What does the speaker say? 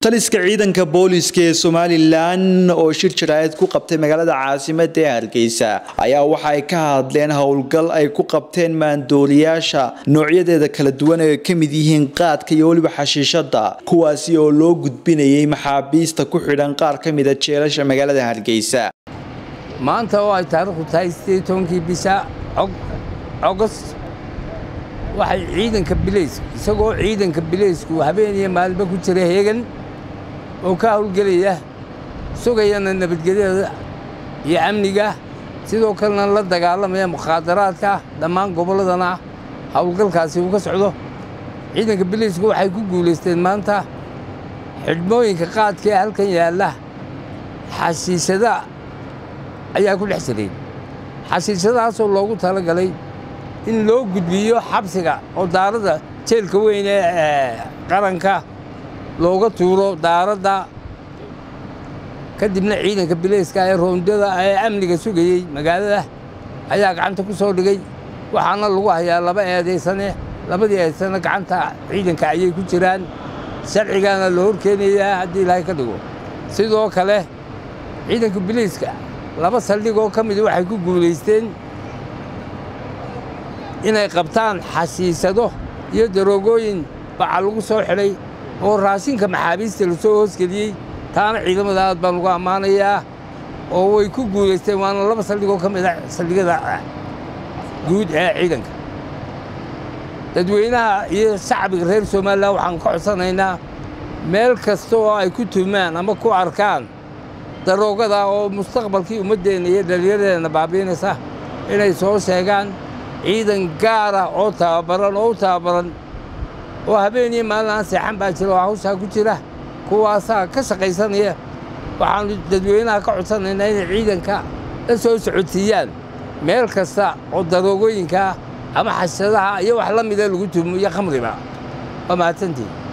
taliska ciidanka booliiska ee somalilan oo shir jaraa'id ku qabtay magaalada caasimada ee hargeysa ayaa waxa ay ka hadleen howlgal ay ku qabteen maandooriyaasha noocyadeeda kala duwan ee ka mid yihiin qaadka iyo weliba xashiishada kuwaasi oo loo gudbinayay maxaabiista ku xidhan qaar ka mida jeelasha magaalada hargeysa maanta oo ay taariikhdu tahay siddeed tobankii bisha ogost waxay ciidanka bilayska isagoo ciidanka bilaysku habeen iyo maalinba ku jira heegan oo ka howlgelaya sugayana nabadgelyada iyo amniga sidoo kalena la dagaalamaya mukhaadaraadka dhammaan gobolladana howlgalkaasi uu ka socdo ciidanka bilaysku waxay ku guulaysteen maanta xidhmooyinka qaadka ee halkan yaalla xashiishada ayaa ku dhex jiray xashiishadahaasoo loogu talagalay in loo gudbiyo xabsiga oo daaradda jeelka weyn ee qaranka looga tuuro daaradda kadibna ciidanka bilayska ee roondada ee amniga sugayey magaalada ayaa gacanta ku soo dhigay waxaana lagu hayaa laba eedaysane labadii eedaysane gacanta ciidanka ayay ku jiraan sharcigaana la horkeenayaa haddii ilaahay ka dhigo sidoo kale ciidanka bilayska laba saldhigoo ka midi waxay ku guulaysteen inay qabtaan xashiisado iyo daroogooyin baca lagu soo xidhay oo raashinka maxaabiista la soo hoosgeliyey taana ciidamada aad baan ugu ammaanayaa oo way ku guulaysteen waana laba saldhigoo ka mid a saldhigyada guud ee ciidanka dadweynaha iyo shacbiga reer somalilan waxaan ka codsanaynaa meel kasta oo ay ku tumaan ama ku arkaan daroogada oo mustaqbalkii ummaddeenna iyo dhallinyaradeenna baabiinaysa inay soo sheegaan ciidan gaara oo tababaran oo u tababaran oo habeen iyo maalin aan seexan baa jira oo hawshaa ku jira kuwaasaa ka shaqaysanaya waxaannu dadweynaha ka codsanaynaa inay ciidanka la soo socodsiiyaan meel kasta oo daroogooyinkaa ama xashadaha iyo wax la mida lagu tumo iyo khamriba waa mahadsantii